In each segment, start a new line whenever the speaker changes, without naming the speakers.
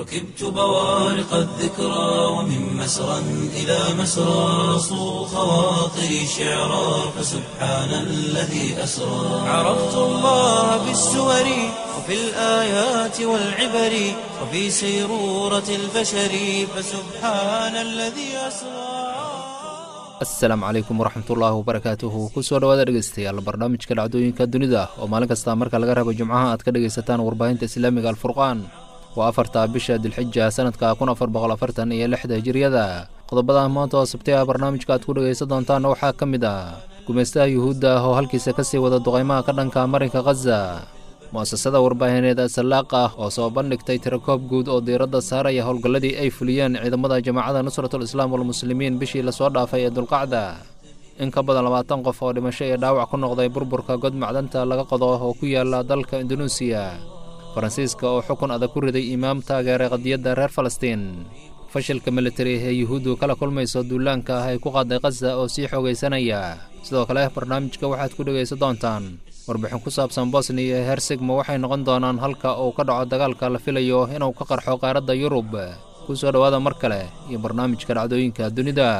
ركبت بوارق الذكرى ومن مسرى إلى مسرى صو خواطري شعرا فسبحان الذي أسرى عرفت الله بالسور وفي الآيات والعبر وفي سيرورة البشر فسبحان الذي أسرى
asalaamu calaykum waraxmatullaahi wabarakaatuhu kusoo dhawaada dhegeystayaal barnaamijka dhacdooyinka dunida oo maalin kasta marka laga rabo jimcaha aad ka dhegaysataan warbaahinta islaamiga alfurqaan waa afarta bisha dilxija sanadka kun afar boqol afartan iyo lixda hijiriyada qodobada maanta oo sabtay ah barnaamijka aad ku dhegaysan doontaanna waxaa ka mid ah gumaystaha yuhuudda ah oo halkiisa kasii wada duqaymaha ka dhanka marinka khaza mu'asasada warbaahineed asalaaq ah oo soo bandhigtay tirakoob guud oo diiradda saaraya howlgalladii ay fuliyeen ciidamada jamaacada nusratul islaam walmuslimiin bishii lasoo dhaafay ee dulqacda in ka badan labaatan qof oo dhimasho iyo dhaawac ku noqday burburka god macdanta laga qodo oo ku yaala dalka indunuusiya faransiiska oo xukun adag ku riday imaam taageeray qadiyadda reer falastiin fashilka militari ee yuhuuddu kala kulmayso duulaanka ah ay ku qaaday khaza oo sii xoogaysanaya sidoo kale barnaamijka waxaad ku dhegaysan doontaan warbixin ku saabsan bosniya iyo hersegma waxay noqon doonaan halka uu ka dhaco dagaalka la filayo inuu ka qarxo qaaradda yurub ku soo dhowaada mar kale iyo barnaamijka dhacdooyinka dunida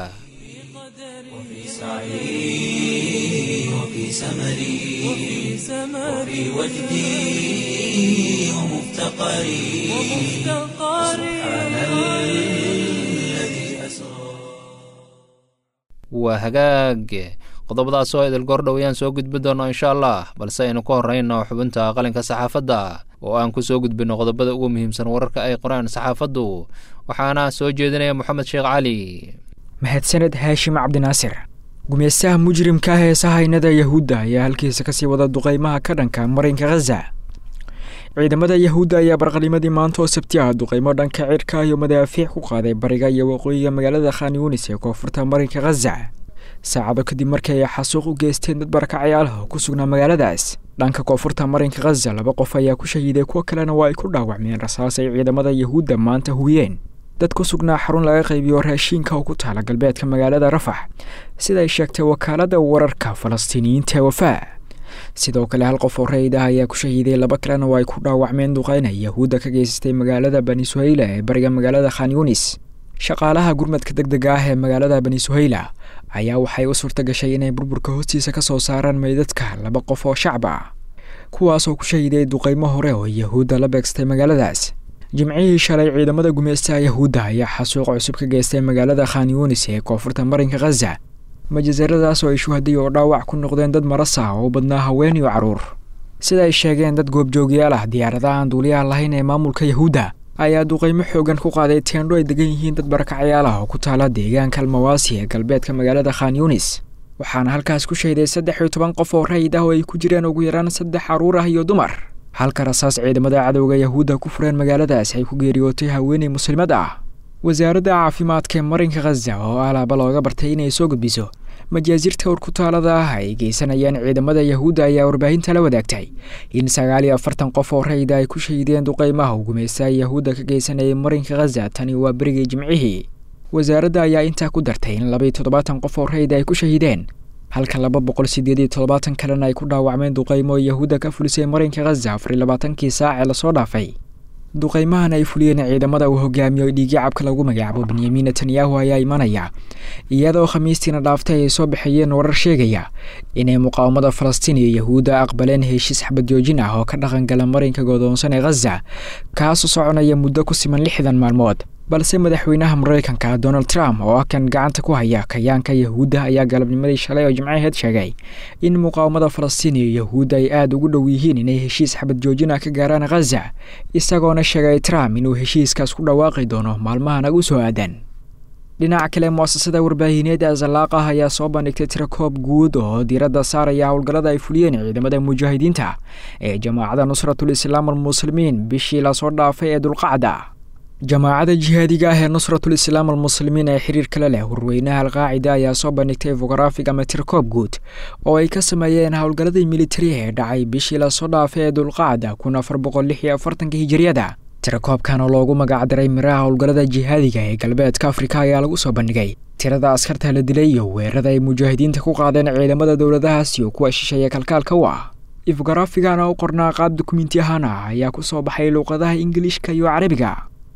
وفي سمري وفي وجدي ومفتقري سبحان الذي أسرى
waa hagaag qodobadaas oo idil goordhow ayaan soo gudbin doonno insha allah balse aynu ka horrayno xubinta qalinka saxaafadda oo aan ku soo gudbinno qodobada ugu muhiimsan wararka ay qoraan saxaafaddu waxaana soo jeedinaya moxamed sheekh cali
mahadsaned haashim cabdinaasir gumeystaha mujrimka ah ee sahaynada yahuudda ayaa halkiisa kasii wada duqaymaha ka dhanka marinka khaza ciidamada yahuudda ayaa barqalimadii maanta oo sabti ah duqaymo dhanka cirka iyo madaafiic ku qaaday bariga iyo waqooyiga magaalada khan yunis ee koonfurta marinka khaza saacado kadib markii ay xasuuq u geysteen dad barakacayaalaha oo ku sugnaa magaaladaas dhanka koonfurta marinka khaza laba qof ayaa ku shahiiday kuwo kalena waa ay ku dhaawacmeen rasaas ay ciidamada yahuudda maanta hubiyeen dad ku sugnaa xarun laga qaybiyo raashiinka oo ku taala galbeedka magaalada rafax sida ay sheegtay wakaaladda wararka falastiiniyiinta ee wafaa sidoo kale hal qof oo rayid ah ayaa ku shahiiday laba kalena waa ay ku dhaawacmeen duqeyna yahuudda ka geysatay magaalada bani suhayla ee bariga magaalada khan yunis shaqaalaha gurmadka deg dega ah ee magaalada bani suhayla ayaa waxay u suurta gashay inay burburka hoostiisa ka soo saaraan meydadka laba qof oo shacab ah kuwaasoo ku shahiiday duqeymo hore oo yahuudda la beegsatay magaaladaas jimcihii shalay ciidamada gumeystaha yahuudda ayaa xasuuq cusub ka geystay magaalada khan yunis ee koonfurta marinka khaza majasaradaas oo ay shuhaday oo dhaawac ku noqdeen dad maras ah oo badnaa haween iyo carruur sida ay sheegeen dad goobjoogyaal ah diyaaradaha aan duuliyaha lahayn ee maamulka yahuudda ayaa duqeymo xoogan ku qaaday teendho ay degan yihiin dad barakacayaal ah oo ku taala deegaanka almawaasi ee galbeedka magaalada khan yunis waxaana halkaas ku shahiday saddex iyo toban qof oo rayid ah oo ay ku jireen ugu yaraan saddex carruur ah iyo dumar halka rasaas ciidamada cadowga yahuudda ku fureen magaaladaas ay ku geeriyootay haweeney muslimad ah wasaaradda caafimaadka ee marinka khaza oo alaaba looga bartay inay soo gudbiso majaasirta urkutaalada ah ay geysanayaan ciidamada yahuudda ayaa warbaahinta la wadaagtay in sagaal iyo afartan qof oo rayida ay ku shahiideen duqeymaha u gumeystaha yahuudda ka geysanayay marinka khaza tani waa berigii jimcihii wasaaradda ayaa intaa ku dartay in labaiyo toddobaatan qof oo rayida ay ku shahiideen halka laba boqol sideed iyo toddobaatan kalena ay ku dhaawacmeen duqeymo oo yahuudda ka fulisay marinka khaza afar iyo labaatankii saac ee lasoo dhaafay duqeymahan ay fuliyeen ciidamada uu hogaamiyo dhiigyacabka lagu magacaabo benyamin netanyahu ayaa imanaya iyadoo khamiistiina dhaaftay ay soo baxeeyeen warar sheegaya inay muqaawamada falastiin iyo yahuudda aqbaleen heshiis xabadjoojin ah oo ka dhaqangala marinka godoonsan ee khaza kaasoo soconaya muddo ku siman lixdan maalmood balse madaxweynaha maraykanka donald trump oo ah kan gacanta ku haya kayaanka yahuudda ayaa galabnimadii shalay oo jimcaheed sheegay in muqaawamada falastiin iyo yahuudda ay aada ugu dhow yihiin inay heshiis xabad joojina ka gaaraan khaza isagoona sheegay trump inuu heshiiskaas ku dhawaaqi doono maalmahan ugu soo aadan dhinaca kale muasasada warbaahineed ee zalaaqah ayaa soo bandhigtay tirakoob guud oo diiradda saaraya howlgallada ay fuliyeen ciidamada mujaahidiinta ee jamaacada nusratul islaam almuslimiin bishii lasoo dhaafay ee dulqacda jamaacada jihaadiga ah ee nusratul islaam almuslimiin ee xiriir kale leh warweynaha alqaacida ayaa soo bandhigtay fogarafig ama tirkoob guud oo ay ka sameeyeen howlgalladii militariga ee dhacay bishii lasoo dhaafay ee dulqacda kun afar boqol lix iyo afartanka hijiriyada tirakoobkan oo loogu magacdaray miraha howlgallada jihaadiga ee galbeedka afrika ayaa lagu soo bandhigay tirada askarta la dilay iyo weerarada ay mujaahidiinta ku qaadeen ciidamada dowladahaas iyo kuwa shisheeye kalkaalka u ah ifgarafigan oo u qornaa qaab dukumenti ahaan ah ayaa ku soo baxay luuqadaha ingiliishka iyo carabiga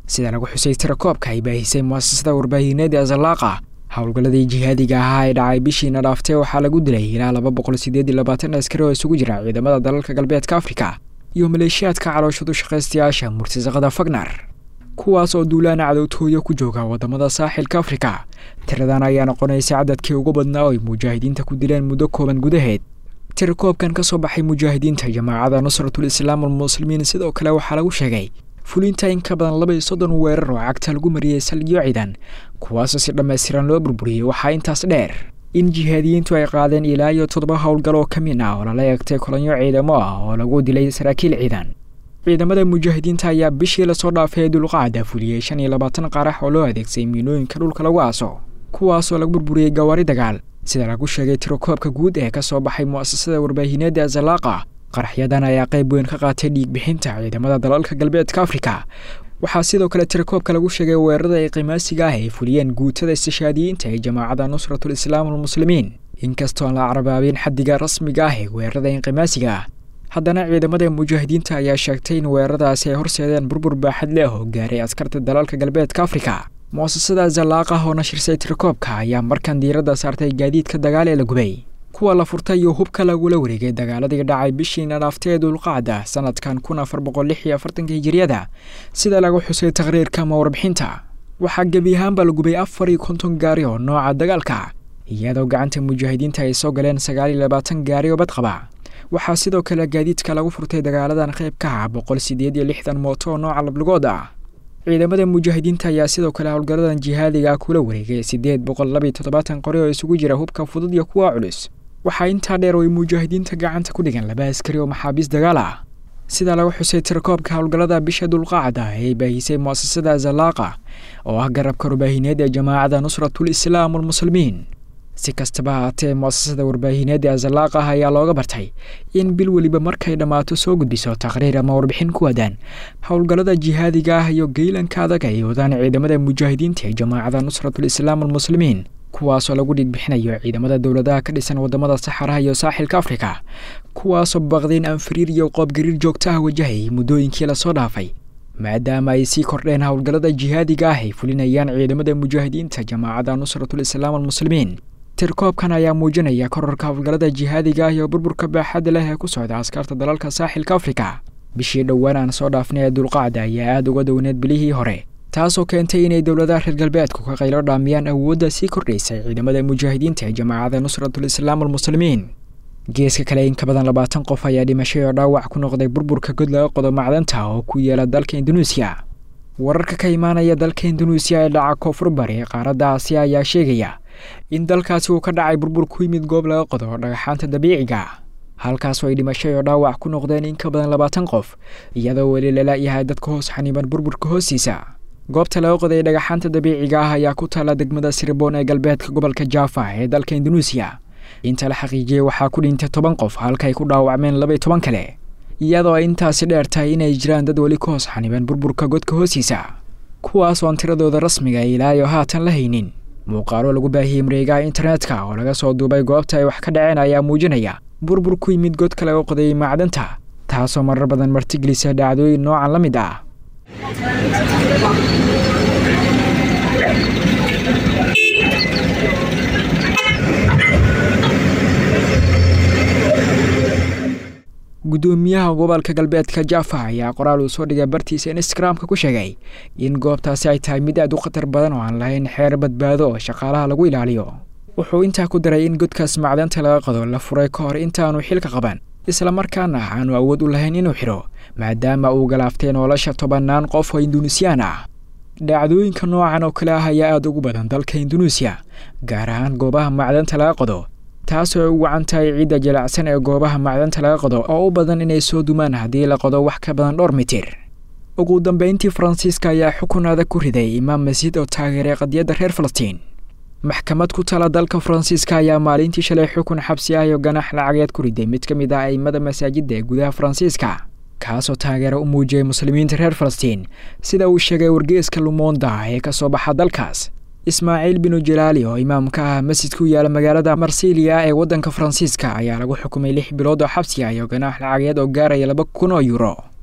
sida lagu xusay tirakoobka ay baahisay mu'asasada warbaahineed ee zalaaqa howlgalladii jihaadiga ahaa ee dhacay bishiina dhaaftay waxaa lagu dilay ilaa laba boqol sideed iyo labaatan askari oo isugu jira ciidamada dalalka galbeedka afrika iyo maleeshiyaadka calooshadu shaqaystayaasha murtasaqada fagnar kuwaas oo duulaana cadowtooyo ku jooga wadamada saaxilka afrika tiradan ayaa noqonaysa cadadkii ugu badnaa oo ay mujaahidiinta ku dileen muddo kooban gudaheed tirakoobkan ka soo baxay mujaahidiinta jamaacada nusratul islaam almuslimiin sidoo kale waxaa lagu sheegay fulinta in ka badan laba iyo soddon weerar oo cagta lagu mariyey salgiyo ciidan kuwaasoo si dhammaystiran loo burburiyey waxaa intaas dheer in jihaadiyiintu ay qaadeen ilaa iyo toddoba howlgal oo ka mid ah oo lala eegtay kolonyo ciidamo ah oo lagu dilay saraakiil ciidan ciidamada mujaahidiinta ayaa bishii lasoo dhaafay ee dulqaada fuliyey shan iyo labaatan qarax oo loo adeegsay miinooyinka dhulka lagu aaso kuwaasoo lagu burburiyey gawaari dagaal sida lagu sheegay tirakoobka guud ee ka soo baxay mu'asasada warbaahineed ee zalaaqa qaraxyadan ayaa qayb weyn ka qaatay dhiigbixinta ciidamada dalalka galbeedka afrika waxaa sidoo kale tirakoobka lagu sheegay weerarada ay qimaasiga ah ay fuliyeen guutada istishaadiyiinta ee jamaacada nusratul islaam almuslimiin inkastoo aan la carabaabin xaddiga rasmiga ah ee weerarada inqimaasiga ah haddana ciidamada mujaahidiinta ayaa sheegtay in weeraradaasi ay horseedeen burbur baaxad leh oo gaaray askarta dalalka galbeedka afrika mu'asasada zalaaqah oo nashirsay tirakoobka ayaa markan diiradda saartay gaadiidka dagaal ee la gubay kuwa la furtay iyo hubka lagula wareegay dagaaladii dhacay bishiina dhaaftay ee dulqacda sanadkan kun afar boqol lix iyo afartanka hijiriyada sida lagu xusay taqhriirka ama warbixinta waxaa gebi ahaanba la gubay afar iyo konton gaari oo nooca dagaalka iyadoo gacanta mujaahidiinta ay soo galeen sagaal iyo labaatan gaari oo badqaba waxaa sidoo kale gaadiidka lagu furtay dagaaladan qayb ka ah boqol sideed iyo lixdan mooto oo nooca lablugood ah ciidamada mujaahidiinta ayaa sidoo kale howlgaladan jihaadiga kula wareegay siddeed boqol laba iyo toddobaatan qori oo isugu jira hubka fudud iyo kuwa culus waxaa intaa dheer oo ay mujaahidiinta gacanta ku dhigan laba askari oo maxaabiis dagaal ah sida lagu xusay tirakoobka howlgallada bisha dulqaacda ee baahisay mu'asasada zalaaqa oo ah garabka warbaahineed ee jamaacada nusratul islaam almuslimiin si kastaba haatee mu'asasada warbaahineed ee zalaaqah ayaa looga bartay in bil weliba markay dhammaato soo gudbiso taqhriir ama warbixin ku wadaan howlgallada jihaadiga ah iyo geylanka adag ay wadaan ciidamada mujaahidiinta ee jamaacada nusratul islaam almuslimiin kuwaasoo lagu dhigbixinayo ciidamada dowladaha ka dhisan wadamada saxaraha iyo saaxilka afrika kuwaasoo baqdeen anfariir iyo qoobgariir joogto ah wajahayay muddooyinkii lasoo dhaafay maadaama ay sii kordheen howlgallada jihaadiga ah ay fulinayaan ciidamada mujaahidiinta jamaacada nusratul islaam almuslimiin tirkoobkan ayaa muujinaya korarka howlgallada jihaadiga ah iyo burburka baaxadda leh ee ku socda askarta dalalka saaxilka afrika bishii dhowaan aan soo dhaafnay ee dulqacda ayaa aada uga downeed bilihii hore taasoo keentay inay dowladaha reer galbeedku ka qaylo dhaamiyaan awoodda sii kordhaysay ciidamada mujaahidiinta ee jamaacada nusratul islaam almuslimiin geeska kale in ka badan labaatan qof ayaa dhimashay oo dhaawac ku noqday burburka god laga qodo macdanta oo ku yeela dalka induneisiya wararka ka imaanaya dalka induneisiya ee dhaca koonfur bari ee qaaradda aasiya ayaa sheegaya in dalkaasi uu ka dhacay burbur ku yimid goob laga qodo dhagaxaanta dabiiciga halkaasoo ay dhimashay oo dhaawac ku noqdeen in ka badan labaatan qof iyadoo weli lala yahay dadka hoos xaniiban burburka hoostiisa goobta laga qoday dhagaxaanta dabiiciga ah ayaa ku taalla degmada sirboon ee galbeedka gobolka jaafa ee dalka induneisiya inta la xaqiijiyey waxaa ku dhintay toban qof halkaay ku dhaawacmeen laba iyo toban kale iyadoo ay intaasi dheer tahay inay jiraan dad weli ka hoos xaniban burburka godka hoostiisa kuwaas oon tiradooda rasmiga ilaayo haatan la haynin muuqaalo lagu baahiyey mareegaha internetka oo laga soo duubay goobta ay wax ka dhaceen ayaa muujinaya burbur ku yimid godka laga qodayay macdanta taasoo marar badan martigelisa dhacdooyin noocan la mid ah guddoomiyaha gobolka galbeedka jaafa ayaa qoraal uu soo dhigay bartiisa instagramka ku sheegay in goobtaasi ay tahay mid aad u khatar badan oo aan lahayn xeer badbaado oo shaqaalaha lagu ilaaliyo wuxuu intaa ku daray in godkaas macdanta laga qado la furay ka hor intaanu xilka qaban islamarkaana aanu awood u lahayn inuu xidho maadaama uu galaaftay nolosha tobannaan qof oo induneisiyaan ah dhacdooyinka noocan oo kale ah ayaa aada ugu badan dalka induneisiya gaar ahaan goobaha macdanta laga qodo taasoo ay u wacan tahay ciidda jilacsan ee goobaha macdanta laga qodo oo u badan inay soo dumaan haddii la qodo wax ka badan dhowr mitir ugu dambeyntii faransiiska ayaa xukun adag ku riday imaam masiid oo taageeray qadiyadda reer falastiin maxkamad ku tala dalka faransiiska ayaa maalintii shalay xukun xabsi ah iyo ganax lacageed ku riday mid ka mid ah aimada masaajidda ee gudaha faransiiska kaasoo taageero u muujiyey muslimiinta reer falastiin sida uu sheegay wargeeska lumonda ee ka soo baxa dalkaas ismaaciil binu jalaali oo imaamka ah masjid ku yaala magaalada marsiiliya ee waddanka faransiiska ayaa lagu xukumay lix bilood oo xabsi ah iyo ganaax lacageed oo gaaraya laba kun oo yuuro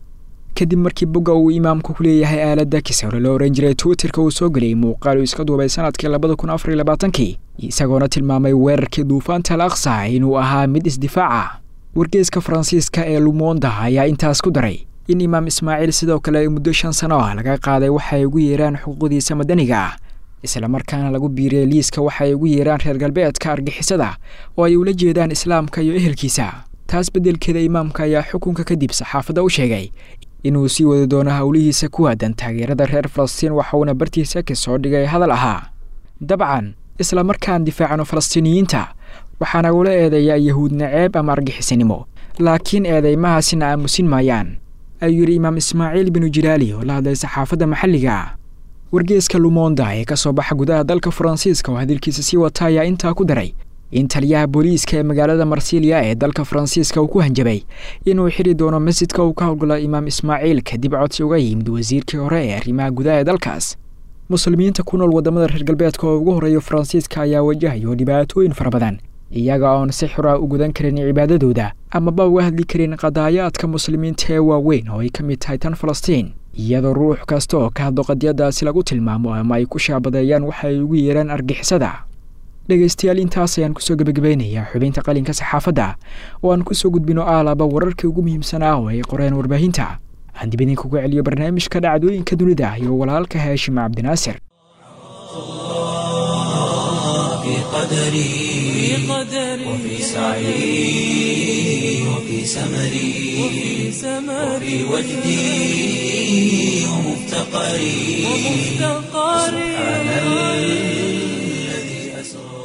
kadib markii bogga uu imaamku ku leeyahay aaladda kisawre loo ohan jiray twitterka uu soo geliyey muuqaal uu iska duubay sanadkii labada kun afar iyo labaatankii isagoona tilmaamay weerarkii duufaanta al aqsa inuu ahaa mid isdifaaca wargeeska faransiiska ee lumonda ayaa intaas ku daray in imaam ismaaciil sidoo kale muddo shan sano ah laga qaaday waxay ugu yeeraan xuquuqdiisa madaniga ah islamarkaana lagu biiriyey liiska waxay ugu yeeraan reer galbeedka argixisada oo ay ula jeedaan islaamka iyo ehelkiisa taas beddelkeeda imaamka ayaa xukunka kadib saxaafadda u sheegay inuu sii wadi doono howlihiisa ku aadan taageerada reer falastiin waxauna bartiisa ka soo dhigay hadal ahaa dabcan islamarkaan difaacano falastiiniyiinta waxaa nagula eedeeyaa yahuud naceeb ama argixisanimo laakiin eedeymahaasina aamusin maayaan ayuu yidhi imaam ismaaciil binu jilaali oo la hadlay saxaafadda maxalliga wargeeska lumonda ee ka soo baxa gudaha dalka faransiiska oo hadalkiisa sii wata ayaa intaa ku daray in taliyaha booliiska ee magaalada marsiiliya ee dalka faransiiska uu ku hanjabay inuu xiri doono masjidka uu ka howlgalo imaam ismaaciil kadib codsi uga yimid wasiirkii hore ee arrimaha gudaha ee dalkaas muslimiinta ku nool waddamada reer galbeedka oo ugu horreeya faransiiska ayaa wajahayo dhibaatooyin fara badan iyaga oon si xura u gudan karin cibaadadooda amaba uga hadli karin qadaayaadka muslimiinta ee waaweyn oo ay ka mid tahay tan falastiin iyadoo ruux kasta oo ka hadlo qadiyadaasi lagu tilmaamo ama ay ku shaabadeeyaan waxa ay ugu yeeraan argixisada dhegaystayaal intaas ayaan kusoo gebagabeynayaa xubinta qalinka saxaafadda oo aan kusoo gudbino aalaba wararkii ugu muhiimsanaa oo ay qoreen warbaahinta aan dib idinkugu celiyo barnaamijka dhacdooyinka dunida iyo walaalka haashim cabdinaasir
في قدري وفي سعي وفي سمري وفي وجدي ومفتقري سبحان الذي أسرى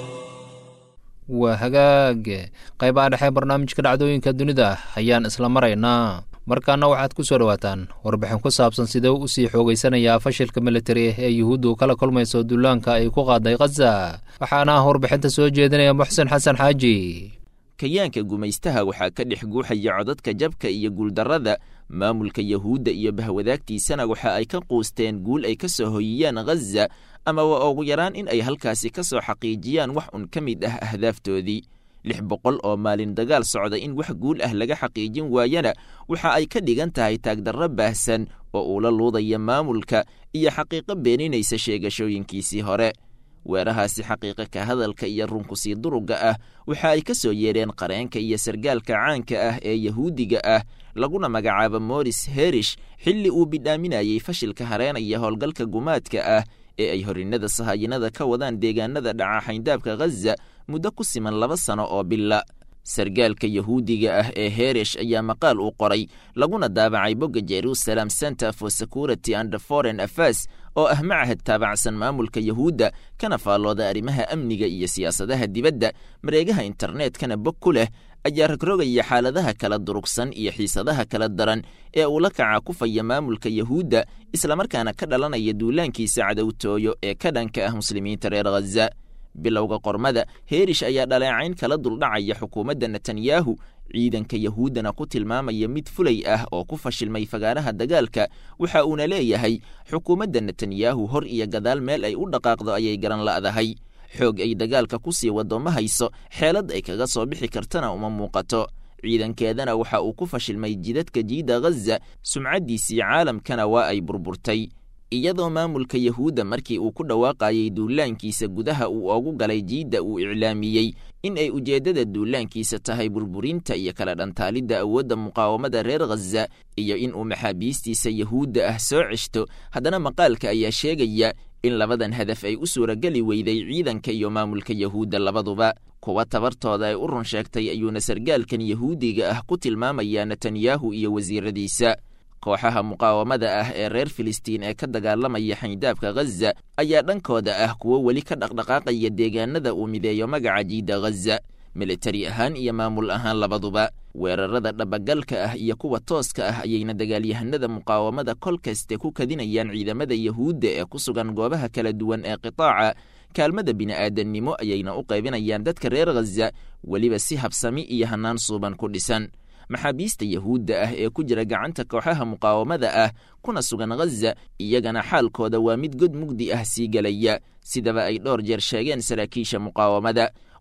waa hagaage qaybaha dhexe barnaamijka dhacdooyinka dunida ayaan isla maraynaa markaana waxaad ku soo dhowaataan warbixin ku saabsan sidee u sii xoogeysanayaa fashilka militari ee yuhuuddu kala kulmayso dullaanka ay ku qaaday khaza waxaana ah warbixinta soo jeedinaya muxsen xasan xaaji
kayaanka gumaystaha waxaa ka dhex guuxaya codadka jabka iyo guuldarrada maamulka yahuudda iyo bahwadaagtiisana waxa ay ka quusteen guul ay ka soo hoyiyaan khaza ama waa ugu yaraan in ay halkaasi ka soo xaqiijiyaan wax un ka mid ah ahdaaftoodii lix boqol oo maalin dagaal socda in wax guul ah laga xaqiijin waayana waxa ay ka dhigan tahay taagdarro baahsan oo uu la luudaya maamulka iyo xaqiiqo beeninaysa sheegashooyinkiisii hore weerahaasi xaqiiqa ka hadalka iyo runkusii durugga ah waxa ay ka soo yeedheen qareenka iyo sargaalka caanka ah ee yahuudiga ah laguna magacaabo moris herish xilli uu bidhaaminayey fashilka hareenaya howlgalka gumaadka ah ee ay horinnada sahayinada ka wadaan deegaanada dhaca xayndaabka khaza muddo ku siman laba sano oo bila sargaalka yahuudiga ah ee heresh ayaa maqaal uu qoray laguna daabacay bogga jerusalem center for security and foreign affairs oo ah macahad taabacsan maamulka yahuudda kana faallooda arrimaha amniga iyo siyaasadaha dibadda mareegaha internetkana bog ku leh ayaa rogrogaya xaaladaha kala durugsan iyo xiisadaha kala daran ee uu la kaca kufaya maamulka yahuudda islamarkaana ka dhalanaya duulaankiisa cadowtooyo ee ka dhanka ah muslimiinta reer khaza bilowga qormada heerish ayaa dhaleecayn kala duldhacaya xukuumadda netanyahu ciidanka yahuuddana ku tilmaamaya mid fulay ah oo ku fashilmay fagaaraha dagaalka waxa uuna leeyahay xukuumadda netanyahu hor iyo gadaal meel ay u dhaqaaqdo ayay garan la'dahay xoog ay dagaalka ku sii waddo ma hayso xeelad ay kaga soo bixi kartana uma muuqato ciidankeedana waxa uu ku fashilmay jidadka jiida khaza sumcaddiisii caalamkana waa ay burburtay iyadoo maamulka yahuudda markii uu ku dhawaaqayay duulaankiisa gudaha uu oogu galay jiidda uu iclaamiyey in ay ujeeddada duulaankiisa tahay burburinta iyo kala dhantaalidda awoodda muqaawamada reer khaza iyo in uu maxaabiistiisa yahuudda ah soo ceshto haddana maqaalka ayaa sheegaya in labadan hadaf ay u suurageli weyday ciidanka iyo maamulka yahuudda labaduba kuwa tabartooda ay u run sheegtay ayuuna sargaalkan yahuudiga ah ku tilmaamayaa netanyahu iyo wasiiradiisa kooxaha muqaawamada ah ee reer filistiin ee ka dagaalamaya xayndaabka khaza ayaa dhankooda ah kuwo weli ka dhaqdhaqaaqaya deegaanada uu mideeyo magaca jiida khaza militari ahaan iyo maamul ahaan labaduba weerarada dhabagalka ah iyo kuwa tooska ah ayayna dagaalyahanada muqaawamada kol kaste ku kadinayaan ciidamada yahuudda ee ku sugan goobaha kala duwan ee qitaaca kaalmada bini'aadannimo ayayna u qaybinayaan dadka reer khaza weliba si habsami iyo hannaan suuban ku dhisan maxaabiista yahuudda ah ee ku jira gacanta kooxaha muqaawamada ah kuna sugan khaza iyagana xaalkooda waa mid god mugdi ah sii gelaya sidaba ay dhowr jeer sheegeen saraakiisha muqaawamada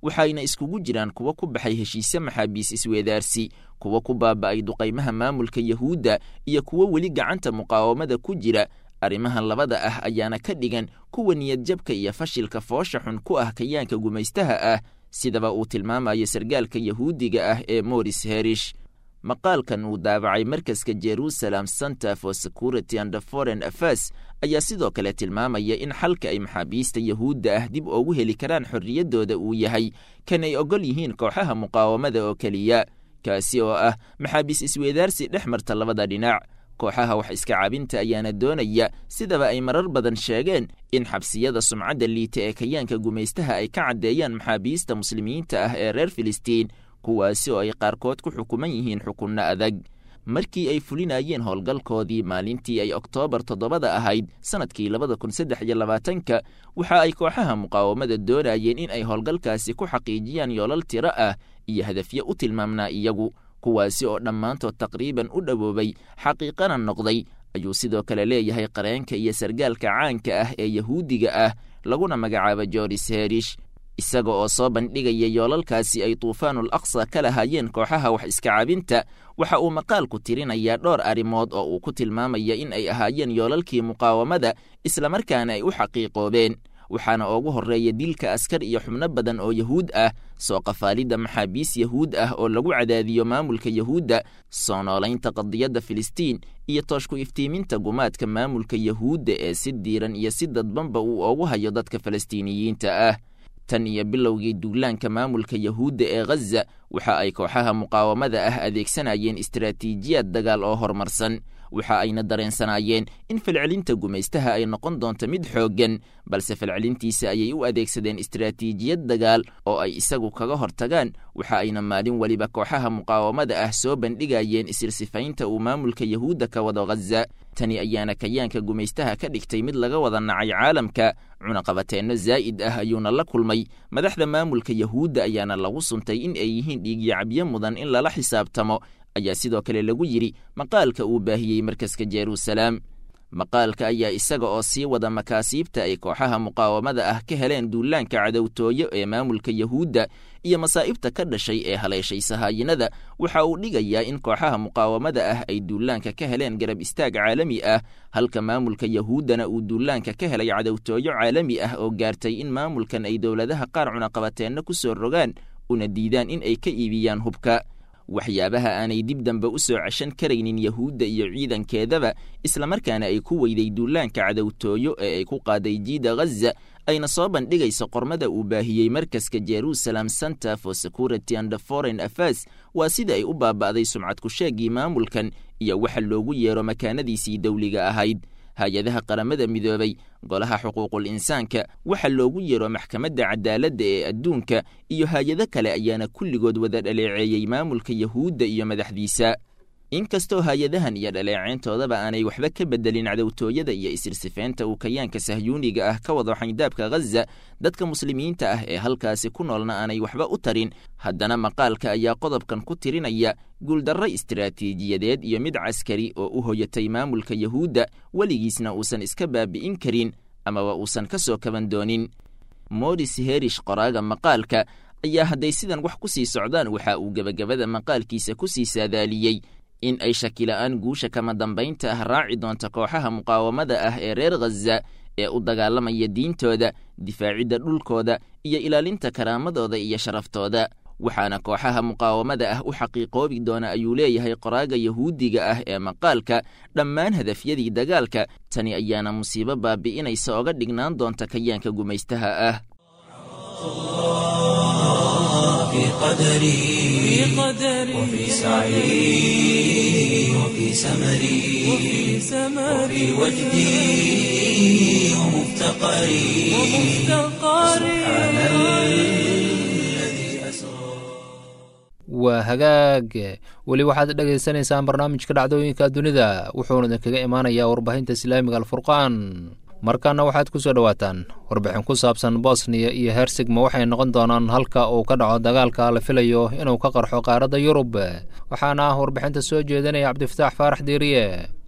waxayna iskugu jiraan kuwa ku baxay heshiisye maxaabiis isweedaarsi kuwa ku baaba'ay duqaymaha maamulka yahuudda iyo kuwo weli gacanta muqaawamada ku jira arrimahan labada ah ayaana ka dhigan kuwa niyadjabka iyo fashilka foosha xun ku ah kayaanka gumaystaha ah sidaba uu tilmaamayo sargaalka yahuudiga ah ee moris herish maqaalkan uu daabacay markaska jerusalem center for security and foreign affairs ayaa sidoo kale tilmaamaya in xalka ay maxaabiista yahuudda ah dib ugu heli karaan xorriyaddooda uu yahay kan ay ogol yihiin kooxaha muqaawamada oo keliya kaasi oo ah maxaabiis isweedaarsi dhex marta labada dhinac kooxaha wax iska cabinta ayaana doonaya sidaba ay marar badan sheegeen in xabsiyada sumcadda liita ee kayaanka gumaystaha ay ka caddeeyaan maxaabiista muslimiinta ah ee reer filistiin kuwaasi oo ay qaarkood ku xukuman yihiin xukunno adag markii ay fulinayeen howlgalkoodii maalintii ay oktoobar toddobada ahayd sannadkii labada kun saddex iyo labaatanka waxa ay kooxaha muqaawamada doonayeen in ay howlgalkaasi ku xaqiijiyaan yoolal tiro ah iyo hadafyo u tilmaamnaa iyagu kuwaasi oo dhammaantood taqriiban u dhowoobay xaqiiqana noqday ayuu sidoo kale leeyahay qareenka iyo sargaalka caanka ah ee yahuudiga ah laguna magacaabo joris herish isaga oo soo bandhigaya yoolalkaasi ay tuufaanul aqsa ka lahaayeen kooxaha wax iska cabinta waxa uu maqaalku tirinayaa dhowr arrimood oo uu ku tilmaamaya in ay ahaayeen yoolalkii muqaawamada islamarkaana ay u xaqiiqoobeen waxaana ugu horreeya dilka askar iyo xubno badan oo yahuud ah soo qafaalidda maxaabiis yahuud ah oo lagu cadaadiyo maamulka yahuudda soo noolaynta qadiyadda filistiin iyo tooshku iftiiminta gumaadka maamulka yahuudda ee si diiran iyo si dadbanba uu ugu hayo dadka falastiiniyiinta ah tan iyo bilowgii duulaanka maamulka yahuudda ee ghaza waxa ay kooxaha muqaawamada ah adeegsanayeen istaraatiijiyad dagaal oo horumarsan waxa ayna dareensanaayeen in falcelinta gumaystaha ay noqon doonto mid xooggan balse falcelintiisa ayay u adeegsadeen istaraatiijiyad dagaal oo ay isagu kaga hortagaan waxa ayna maalin weliba kooxaha muqaawamada ah soo bandhigayeen isirsifaynta uu maamulka yahuudda ka wado ghaza tani ayaana kayaanka gumaystaha ka dhigtay mid laga wada nacay caalamka cunaqabateenno zaa'id ah ayuuna la kulmay madaxda maamulka yahuudda ayaana lagu suntay in ay yihiin dhiigyacabyo mudan in lala xisaabtamo ayaa sidoo kale lagu yidhi maqaalka uu baahiyey markaska jeruusalaam maqaalka ayaa isaga oo sii wada makaasiibta ay kooxaha muqaawamada ah ka heleen duulaanka cadowtooyo ee maamulka yahuudda iyo masaa'ibta ka dhashay ee haleeshay sahaayinada waxa uu dhigayaa in kooxaha muqaawamada ah ay duulaanka ka heleen garab istaag caalami ah halka maamulka yahuuddana uu duulaanka ka helay cadowtooyo caalami ah oo gaartay in maamulkan ay dowladaha qaar cunaqabateenno ku soo rogaan una diidaan in ay ka iibiyaan hubka waxyaabaha aanay dib dambe u soo ceshan karaynin yahuudda iyo ciidankeedaba islamarkaana ay ku weyday duulaanka cadowtooyo ee ay ku qaaday jiida ghaza ayna soo bandhigayso qormada uu baahiyey markaska jerusalem center for security and foreign affairs waa sida ay u baaba'day sumcad ku-sheegii maamulkan iyo waxa loogu yeero makaanadiisii dowliga ahayd hay-adaha qaramada midoobay golaha xuquuqul insaanka waxa loogu yeero maxkamadda cadaaladda ee adduunka iyo hay-ado kale ayaana kulligood wada dhaleeceeyey maamulka yahuudda iyo madaxdiisa inkastoo hay-adahan iyo dhaleeceyntoodaba aanay waxba ka bedelin cadowtooyada iyo isirsifeynta uu kayaanka sahyuuniga ah ka wado xayndaabka ghaza dadka muslimiinta ah ee halkaasi ku noolna aanay waxba u tarin haddana maqaalka ayaa qodobkan ku tirinaya guuldarro istaraatiijiyadeed iyo mid caskari oo u hoyatay maamulka yahuudda weligiisna uusan iska baabi'in karin amaba uusan ka soo kaban doonin moris herish qoraaga maqaalka ayaa hadday sidan wax ku sii socdaan waxa uu gebagabada maqaalkiisa ku sii saadaaliyey in ay shakila-aan guusha kama dambaynta ah raaci doonta kooxaha muqaawamada ah ee reer ghaza ee u dagaalamaya diintooda difaacidda dhulkooda iyo ilaalinta karaamadooda iyo sharaftooda waxaana kooxaha muqaawamada ah u xaqiiqoobi doona ayuu leeyahay qoraaga yahuudiga ah ee maqaalka dhammaan hadafyadii dagaalka tani ayaana musiibo baabi'inaysa oga dhignaan doonta kayaanka gumaystaha ah
في قدري وفي سعي وفي سمري وفي وجدي ومفتقري سبحان الذي أسرى
waa hagaag weli waxaad dhegaysanaysaan barnaamijka dhacdooyinka dunida wuxuuna idinkaga imaanayaa warbaahinta islaamiga alfurqaan markaana waxaad ku soo dhowaataan warbixin ku saabsan bosniya iyo hersigma waxay noqon doonaan halka uu ka dhaco dagaalka la filayo inuu ka qarxo qaaradda yurub waxaana ah warbixinta soo jeedinaya cabdifataax faarax diiriye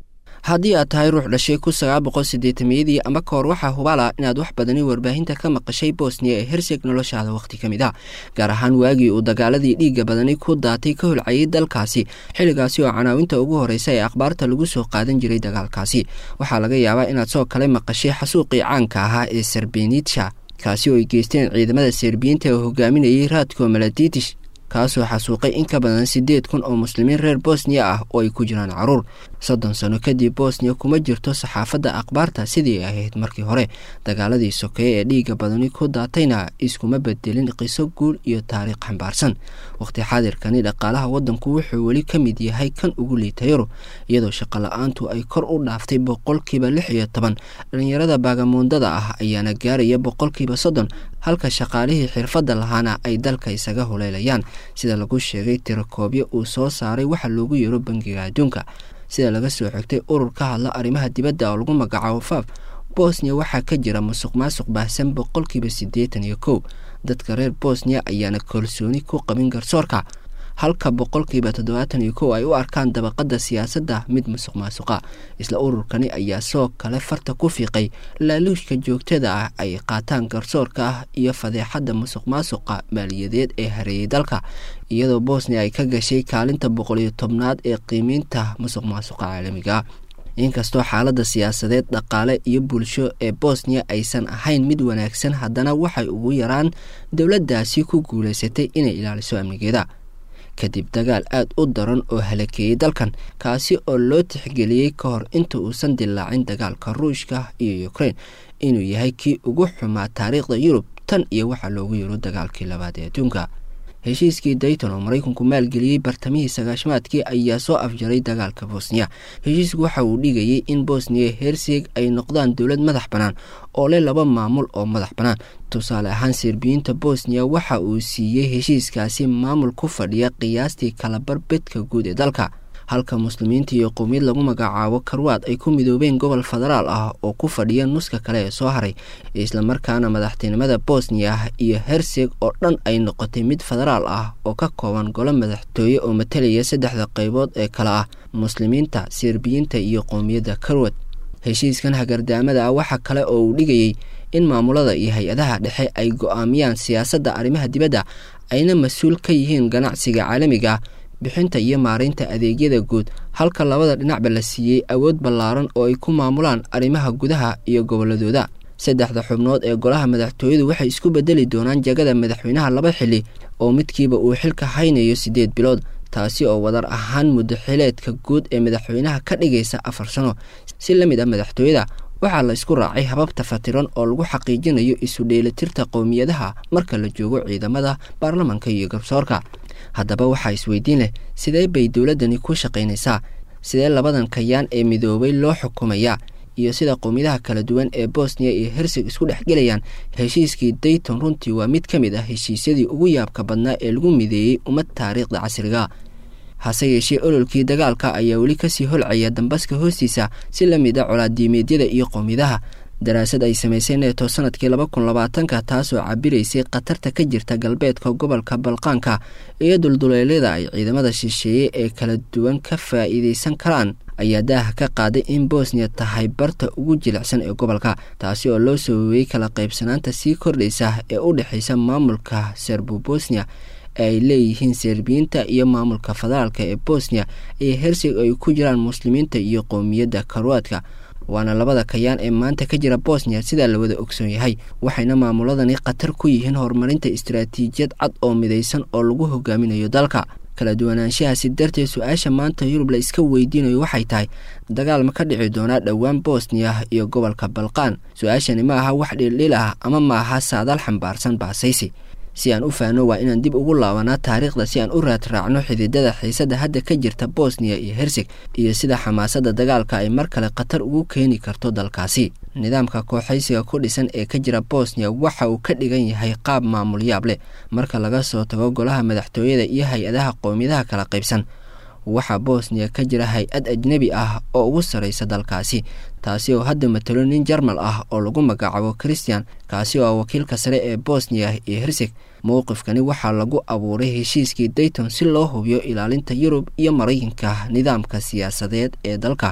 haddii aad tahay ruux dhashay kun sagaal boqol siddeetamiyadii ama ka hor waxaa hubaala inaad wax badani warbaahinta ka maqashay bosniya ee herseg noloshaada wakhti ka mid ah gaar ahaan waagii uu dagaaladii dhiigga badani ku daatay ka holcayay dalkaasi xilligaasi oo canaawinta ugu horreysa ee akhbaarta lagu soo qaadan jiray dagaalkaasi waxaa laga yaabaa inaad soo kale maqashay xasuuqii caanka ahaa ee serbenitsha kaasi oo ay geysteen ciidamada serbiyiinta oo hogaaminayay raadko maladitish kaasoo xasuuqay in ka badan siddeed kun oo muslimiin reer bosniya ah oo ay ku jiraan caruur soddon sano kadib bosniya kuma jirto saxaafadda akhbaarta sidii ay ahayd markii hore dagaaladii sokeeye ee dhiigga badani ku daatayna iskuma bedelin qiso guul iyo taariikh xambaarsan waqti xaadirkani dhaqaalaha waddanku wuxuu weli ka mid yahay kan ugu liita yurub iyadoo shaqo la-aantu ay kor u dhaaftay boqolkiiba lix iyo toban dhalinyarada baagamuundada ah ayaana gaaraya boqolkiiba soddon halka shaqaalihii xirfadda lahaana ay dalka isaga hulaylayaan sida lagu sheegay tirakoobyo uu soo saaray waxa loogu yeero bangiga adduunka sida laga soo xigtay urur ka hadla arrimaha dibadda oo lagu magacaabo faaf bosniya waxaa ka jira musuq maasuq baahsan boqolkiiba siddeetan iyo kow dadka reer bosniya ayaana kalsooni ku qabin garsoorka halka boqolkiiba toddobaatan iyo kow ay u arkaan dabaqadda siyaasadda mid musuq maasuqa isla ururkani ayaa soo kale farta ku fiiqay laaluushka joogtada ah ay qaataan garsoorka ah iyo fadeexadda musuq maasuqa maaliyadeed ee hareeyay dalka iyadoo bosniya ay ka gashay kaalinta boqol iyo tobnaad ee qiimeynta musuq maasuqa caalamiga inkastoo xaaladda siyaasadeed dhaqaale iyo bulsho ee bosniya aysan ahayn mid wanaagsan haddana waxay ugu yaraan dowladdaasi ku guulaysatay inay ilaaliso amnigeeda kadib dagaal aada u daran oo halakeeyey dalkan kaasi oo loo tixgeliyey ka hor inta uusan dilaacin dagaalka ruushka iyo ukrein inuu yahay kii ugu xumaa taariikhda yurub tan iyo waxaa loogu yiro dagaalkii labaad ee adduunka heshiiskii dayton oo maraykanku maalgeliyey bartamihii sagaashamaadkii ayaa soo afjaray dagaalka bosniya heshiisku waxa uu dhigayay in bosniya herseg ay noqdaan dowlad madax bannaan oo leh laba maamul oo madax bannaan tusaale ahaan serbiyiinta bosniya waxa uu siiyey heshiiskaasi maamul ku fadhiya qiyaastii kalabar bedka guud ee dalka halka muslimiinta iyo qowmiyad lagu magacaabo karwaad ay ku midoobeen gobol federaal ah oo ku fadhiya nuska kale ee soo haray islamarkaana madaxtinimada bosniya iyo herseg oo dhan ay noqotay mid federaal ah oo ka kooban golo madaxtooye oo matalaya saddexda qaybood ee kale ah muslimiinta serbiyiinta iyo qowmiyadda karwad heshiiskan hagardaamada ah waxa kale oo uu dhigayey in maamulada iyo hay-adaha dhexe ay go-aamiyaan siyaasadda arrimaha dibadda ayna mas-uul ka yihiin ganacsiga caalamiga bixinta iyo maaraynta adeegyada guud halka labada dhinacba la siiyey awood ballaaran oo ay ku maamulaan arrimaha gudaha iyo gobolladooda saddexda xubnood ee golaha madaxtooyadu waxay isku bedeli doonaan jagada madaxweynaha laba xili oo midkiiba uu xilka haynayo siddeed bilood taasi oo wadar ahaan muddaxileedka guud ee madaxweynaha ka dhigaysa afar sano si la mid ah madaxtooyada waxaa la isku raacay hababta fatiran oo lagu xaqiijinayo isu dheelitirta qowmiyadaha marka la joogo ciidamada baarlamanka iyo garsoorka haddaba waxaa isweydiin leh sidee bay dowladdani ku shaqaynaysaa sidee labadan kayaan ee midoobay loo xukumayaa iyo sida qowmiyadaha kala duwan ee bosniya iyo herseg isku dhex gelayaan heshiiskii dayton runtii waa mid ka mid ah heshiisyadii ugu yaabka badnaa ee lagu mideeyey ummad taariikhda casriga hase yeeshee ololkii dagaalka ayaa weli kasii holcaya dambaska hoostiisa si la mid a colaadiimeedyada iyo qowmiyadaha daraasad ay samaysay neeto sanadkii laba kun labaatanka taasoo cabiraysay khatarta ka jirta galbeedka gobolka balqaanka iyo dulduleelyada ay ciidamada shisheeye ee kala duwan ka faa'iidaysan karaan ayaa daaha ka qaaday in bosniya tahay barta ugu jilicsan ee gobolka taasi oo loo sababeeyey kala qaybsanaanta sii kordhaysa ee u dhexaysa maamulka serbo bosniya ee ay leeyihiin serbiyiinta iyo maamulka federaalka ee bosniya iyo herseg ay ku jiraan muslimiinta iyo qowmiyadda karwaadka waana labada kayaan ee maanta ka jira bosniya sidaa la wada ogsoon yahay waxayna maamuladani khatar ku yihiin horumarinta istaraatiijiyad cad oo midaysan oo lagu hogaaminayo dalka kala duwanaanshahaasi darteed su-aasha maanta yurub la iska weydiinayo waxay tahay dagaal ma ka dhici doonaa dhowaan bosniya iyo gobolka balqaan su-aashani ma aha wax dhildhil ah ama ma aha saadaal xambaarsan baasaysi si aan u faano waa inaan dib ugu laabanaa taariikhda si aan u raad raacno xididada xiisadda hadda ka jirta bosniya iyo herseg iyo sida xamaasadda dagaalka ay mar kale khatar ugu keeni karto dalkaasi nidaamka kooxaysiga ku dhisan ee ka jira bosniya waxa uu ka dhigan yahay qaab maamul yaab leh marka laga soo tago golaha madaxtooyada iyo hay-adaha qowmiyadaha kala qaybsan waxaa bosniya ka jira hay-ad ajnebi ah oo ugu sarraysa dalkaasi taasi oo hadda matalo nin jarmal ah oo lagu magacaabo christian kaasi oo wakiilka sare ee bosniya iyo herseg mowqifkani waxaa lagu abuuray heshiiskii dayton si loo hubiyo ilaalinta yurub iyo maraykanka nidaamka siyaasadeed ee dalka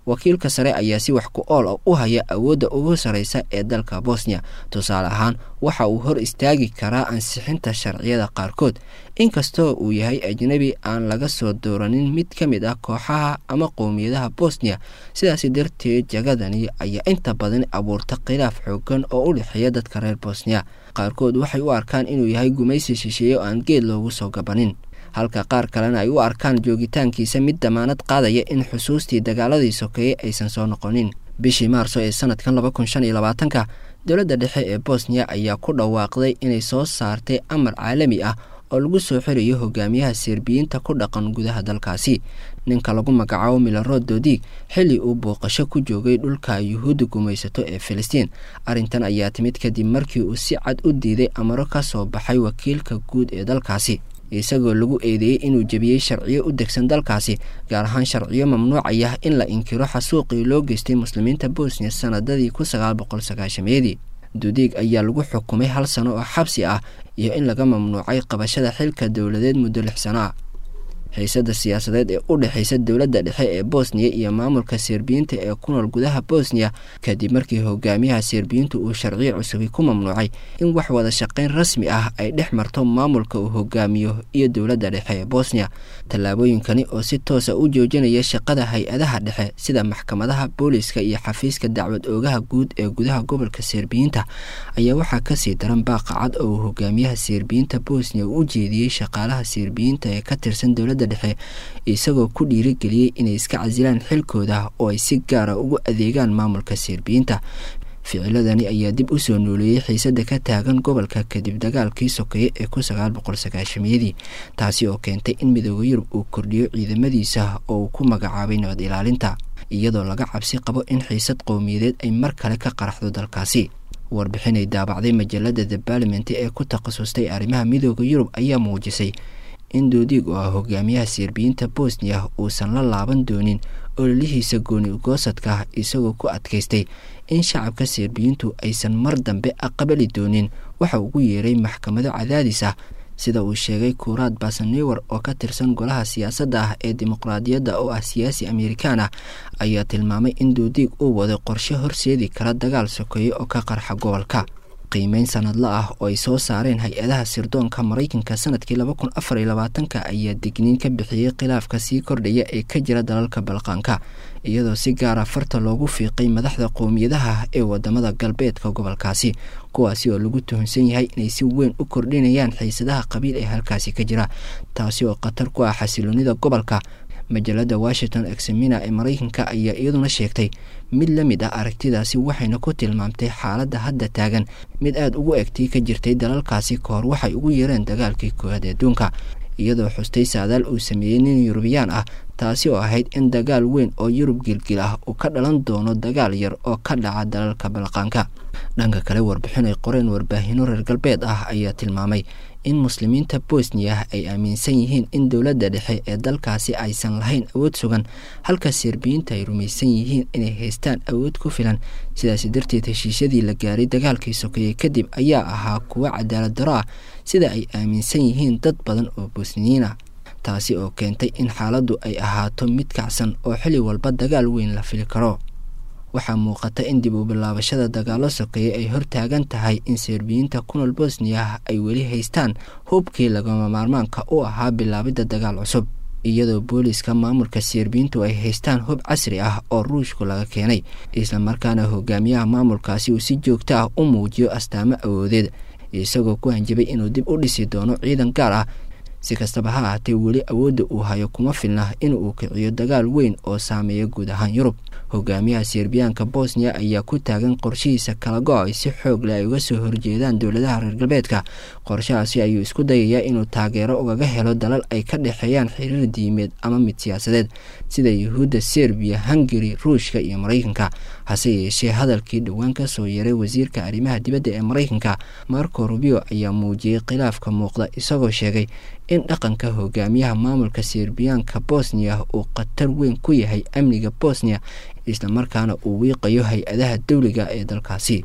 wakiilka sare ayaa si wax ku ool u haya awoodda ugu sarreysa ee dalka bosniya tusaale ahaan waxa uu hor istaagi karaa ansixinta sharciyada qaarkood inkastoo uu yahay ajnebi aan laga soo dooranin mid ka mid ah kooxaha ama qowmiyadaha bosniya sidaasi darteed jagadani ayaa inta badan abuurta khilaaf xoogan oo u dhexeeya dadka reer bosniya qaarkood waxay u arkaan inuu yahay gumaysi shisheeye oo aan geed loogu soo gabanin halka qaar kalena ay u arkaan joogitaankiisa mid damaanad qaadaya in xusuustii dagaaladii sokeeye aysan soo noqonin bishii maarso ee sanadkan laba kun shan iyo labaatanka dowladda dhexe ee bosniya ayaa ku dhawaaqday inay soo saartay amar caalami ah oo lagu soo xirayo hogaamiyaha serbiyiinta ku dhaqan gudaha dalkaasi ninka lagu magacaabo milarod dodiig xilli uu booqasho ku joogay dhulka yuhuudda gumaysato ee filistiin arrintan ayaa timid kadib markii uu si cad u diiday amaro ka soo baxay wakiilka guud ee dalkaasi isagoo lagu eedeeyey inuu jebiyey sharciyo u degsan dalkaasi gaar ahaan sharciyo mamnuucaya in la inkiro xasuuqii loo geystay muslimiinta bosniya sanadadii kun sagaal boqol sagaashameedii dudiig ayaa lagu xukumay hal sano oo xabsi ah iyo in laga mamnuucay qabashada xilka dowladeed muddo lix sano ah xiisada siyaasadeed ee u dhexeysa dowladda dhexe ee bosniya iyo maamulka serbiyiinta ee ku nool gudaha bosniya kadib markii hogaamiyaha serbiyiintu uu sharciyo cusubi ku mamnuucay in wax wada shaqeyn rasmi ah ay dhex marto maamulka uu hogaamiyo iyo dowladda dhexe ee bosniya tallaabooyinkani oo si toosa u joojinaya shaqada hay-adaha dhexe sida maxkamadaha booliska iyo xafiiska dacwad oogaha guud ee gudaha gobolka serbiyiinta ayaa waxaa kasii daran baaqa cad oo uu hogaamiyaha serbiyiinta bosniya uu u jeediyey shaqaalaha serbiyiinta ee ka tirsan dowladda dhexe isagoo ku dhiirigeliyey inay iska casilaan xilkooda oo ay si gaara ugu adeegaan maamulka serbiyiinta ficiladani ayaa dib u soo nooleeyey xiisada ka taagan gobolka kadib dagaalkii sokeeye ee kun sagaal boqol sagaashamiyadii taasi oo keentay in midooda yurub uu kordhiyo ciidamadiisa oo uu ku magacaabay nabad ilaalinta iyadoo laga cabsi qabo in xiisad qowmiyadeed ay mar kale ka qaraxdo dalkaasi warbixinay daabacday majalada the barlament ee ku takhasustay arrimaha midooda yurub ayaa muujisay in doodiig oo ah hogaamiyaha serbiyiinta bosniya uusan la laaban doonin ololihiisa gooni ugoosadka isagoo ku adkaystay in shacabka serbiyiintu aysan mar dambe aqbali doonin waxa ugu yeeray maxkamado cadaadis ah sida uu sheegay kuuraad basanewer oo ka tirsan golaha siyaasadda ah ee dimuqraadiyadda oo ah siyaasi amerikaan ah ayaa tilmaamay in doodiig uu wado qorshe horseedi kara dagaal sokeeye oo ka qarxa gobolka qiimeyn sanadla ah oo ay soo saareen hay-adaha sirdoonka maraykanka sanadkii laba kun afar iyo labaatanka ayaa digniin ka bixiyey khilaafka sii kordhaya ee ka jira dalalka balqaanka iyadoo si gaara farta loogu fiiqay madaxda qowmiyadaha ee wadamada galbeedka gobolkaasi kuwaasi oo lagu tuhunsan yahay inay si weyn u kordhinayaan xiisadaha qabiil ee halkaasi ka jira taasi oo khatar ku ah xasiloonida gobolka majalada washington examina ee maraykanka ayaa iyaduna sheegtay mid la mid ah aragtidaasi waxayna ku tilmaamtay xaaladda hadda taagan mid aada ugu egtay ka jirtay dalalkaasi kahor waxay ugu yeereen dagaalkii koowaad adduunka iyadoo xustay saadaal uu sameeyey nin yurubiyaan ah taasi oo ahayd in dagaal weyn oo yurub gilgil ah uu ka dhalan doono dagaal yar oo ka dhaca dalalka balqaanka dhanka kale warbixin ay qoreen warbaahino reer galbeed ah ayaa tilmaamay in muslimiinta bosniya ay aaminsan yihiin in dowladda dhexe ee dalkaasi aysan lahayn awood sugan halka serbiyiinta ay rumaysan yihiin inay haystaan awood ku filan sidaasi darteed heshiisyadii la gaaray dagaalkii sokeeye kadib ayaa ahaa kuwo cadaalad daro ah sida ay aaminsan yihiin dad badan oo bosniyiin ah taasi oo keentay in xaaladdu ay ahaato mid kacsan oo xilli walba dagaal weyn la fili karo waxaa muuqata in dib u bilaabashada dagaalo sokeeye ay hortaagan tahay in serbiyiinta kunool bosniya ay weli haystaan hubkii lagama maarmaanka u ahaa bilaabidda dagaal cusub iyadoo booliska maamulka serbiyiintu ay haystaan hub casri ah oo ruushku laga keenay islamarkaana hogaamiyaha maamulkaasi uu si joogto ah u muujiyo astaamo awoodeed isagoo ku hanjabay inuu dib u dhisi doono ciidan gaar ah si kastaba ha ahaatee weli awoodda uu hayo kuma filna in uu kiciyo dagaal weyn oo saameeya guud ahaan yurub hogaamiyaha serbiyaanka bosniya ayaa ku taagan qorshihiisa kala go-ay si xoog leh ay uga soo horjeedaan dowladaha reer galbeedka qorshahaasi ayuu isku dayayaa inuu taageero ugaga helo dalal ay ka dhexeeyaan xiriir diimeed ama mid siyaasadeed sida yuhuudda serbiya hungari ruushka iyo maraykanka hase yeeshee hadalkii dhowaan ka soo yaray wasiirka arrimaha dibadda ee maraykanka marco rubio ayaa muujiyey khilaafka muuqda isagoo sheegay in dhaqanka hogaamiyaha maamulka serbiyaanka bosniya uu khatar weyn ku yahay amniga bosniya islamarkaana uu wiiqayo hay-adaha dowliga ee dalkaasi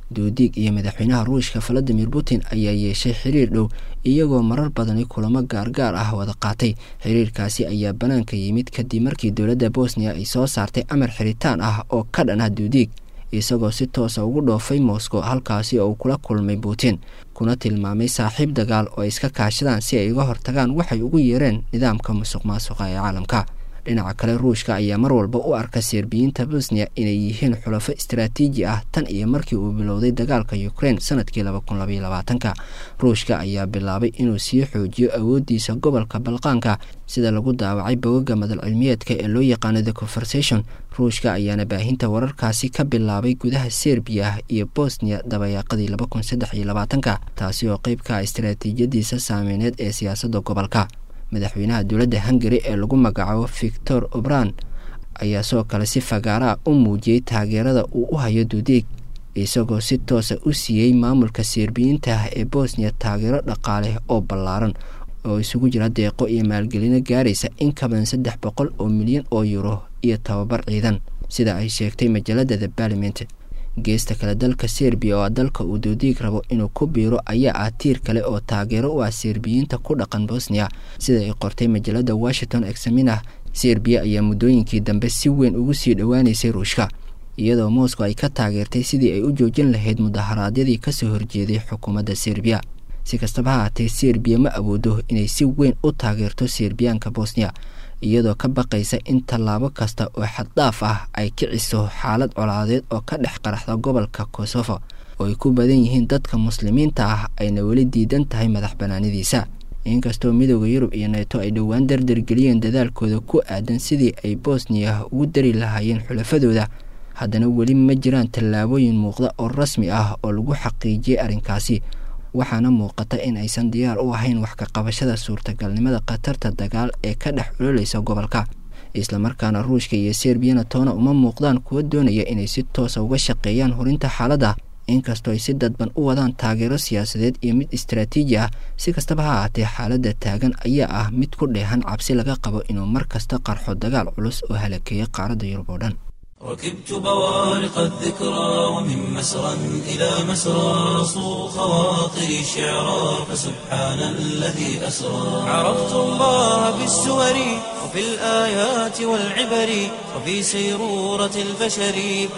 duudiig iyo madaxweynaha ruushka valadimir putin ayaa yeeshay xiriir dhow iyagoo marar badani kulamo gaargaar ah wada qaatay xiriirkaasi ayaa banaanka yimid kadib markii dowladda bosniya ay soo saartay amar xiritaan ah oo ka dhan ah duudiig isagoo si toosa ugu dhoofay moscow halkaasi oo uu kula kulmay putin kuna tilmaamay saaxiib dagaal oo ay iska kaashadaan si ay uga hortagaan waxay ugu yeereen nidaamka musuq maasuqa ee caalamka dhinaca kale ruushka ayaa mar walba u arka serbiyiinta bosniya inay yihiin xulafo istaraatiiji ah tan iyo markii uu bilowday dagaalka ukraine sanadkii laba kun labaiyo labaatanka ruushka ayaa bilaabay inuu sii xoojiyo awoodiisa gobolka balqaanka sida lagu daawacay bogaga madal cilmiyeedka ee loo yaqaano the conversation ruushka ayaana baahinta wararkaasi ka bilaabay gudaha serbiya iyo bosniya dabayaaqadii laba kun saddex iyo labaatanka taasi oo qeyb ka ah istaraatiijiyadiisa saameyneed ee siyaasadda gobolka madaxweynaha dowladda hungari ee lagu magacaabo victor obran ayaa sidoo kale si fagaaraa u muujiyey taageerada uu u hayo duudeeg isagoo si toosa u siiyey maamulka serbiyiinta ah ee bosniya taageero dhaqaale oo ballaaran oo isugu jira deeqo iyo maalgelino gaaraysa in ka badan saddex boqol oo milyan oo yuro iyo tababar ciidan sida ay sheegtay majaalada the barliment geesta kale dalka serbiya oo ah dalka uu duudiig rabo inuu ku biiro ayaa ah tiir kale oo taageero u ah serbiyiinta ku dhaqan bosniya sida ay qortay majaalada washington examinah serbiya ayaa muddooyinkii dambe si weyn ugu sii dhowaaneysay ruushka iyadoo moscow ay ka taageertay sidii ay u joojin lahayd mudaharaadyadii kasoo horjeeday xukuumadda serbiya si kastaba ha haatee serbiya ma awoodo inay si weyn u taageerto serbiyaanka bosniya iyadoo ka baqaysa in tallaabo kasta oo xaddhaaf ah ay kiciso xaalad colaadeed oo ka dhex qaraxda gobolka kosovo oo ay ku badan yihiin dadka muslimiinta ah ayna weli diidan tahay madax banaanidiisa inkastoo midooda yurub iyo neeto ay dhowaan dardargeliyeen dadaalkooda ku aadan sidii ay bosniya ugu dari lahaayeen xulafadooda haddana weli ma jiraan tallaabooyin muuqda oo rasmi ah oo lagu xaqiijiyey arrinkaasi waxaana muuqata in aysan diyaar u ahayn wax ka qabashada suurtagalnimada khatarta dagaal ee ka dhex culoleysa gobolka islamarkaana ruushka iyo serbiyana toona uma muuqdaan kuwa doonaya inay si toosa uga shaqeeyaan horinta xaaladda inkastoo ay si dadban u wadaan taageero siyaasadeed iyo mid istaraatiiji ah si kastaba ha ahaatee xaaladda taagan ayaa ah mid ku dheehan cabsi laga qabo inuu mar kasta qarxo dagaal culus oo halakeeya qaaradda yurub oo dhan
ركبت بوارق الذكرى ومن مسرى إلى مسرى صو خواطري شعرا فسبحان الذي أسرى عرفت الله بالسور وفي الآيات والعبر وفي سيرورة البشر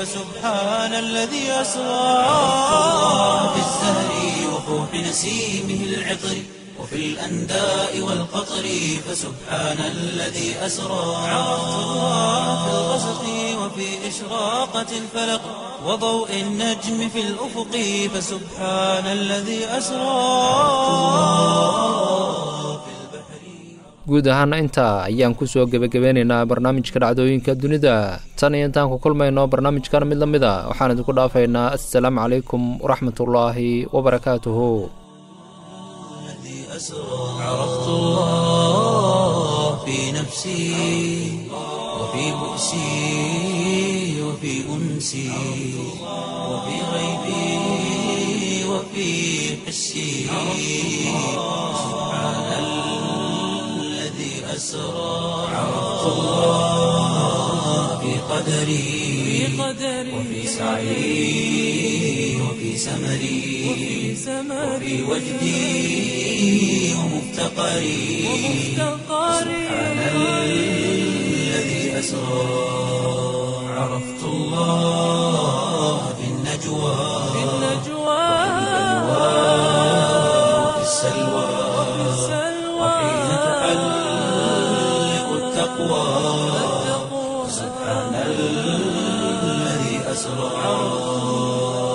فسبحان الذي أسرى عرفت الله بالزهر وفوح نسيمه العطر وفي الأنداء والقطر فسبحان الذي أسرى عرفت الله في الغسق وفي إشراقة الفلق وضوء النجم في الأفق فسبحان الذي أسرى
guud ahaana intaa ayaan kusoo gebagabeynaynaa barnaamijka dhacdooyinka dunida tan iyo intaan ku kulmayno barnaamijkan mid la mid a waxaan idinku dhaafaynaa assalaamu calaykum waraxmatullaahi wabarakaatuhu
عرفت الله في نفسي وفي بؤسي وفي أنسي وفي غيبي وفي حسي سبحان الذي أسرى عرفت الله في قدري وفي سعي وفي سمري وفي وجدي ومفتقري سبحان الذي أسرى عرفت الله في النجوى وفي السلوى وحين تحلق التقوى سبحان الذي أسرى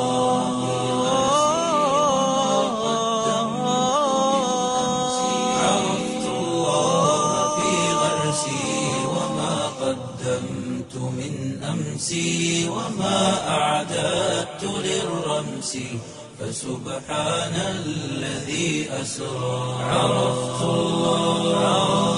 عرفت الله في غرسي وما قدمت من أمسي وما أعددت للرمس فسبحان الذي أسرى عرفت الله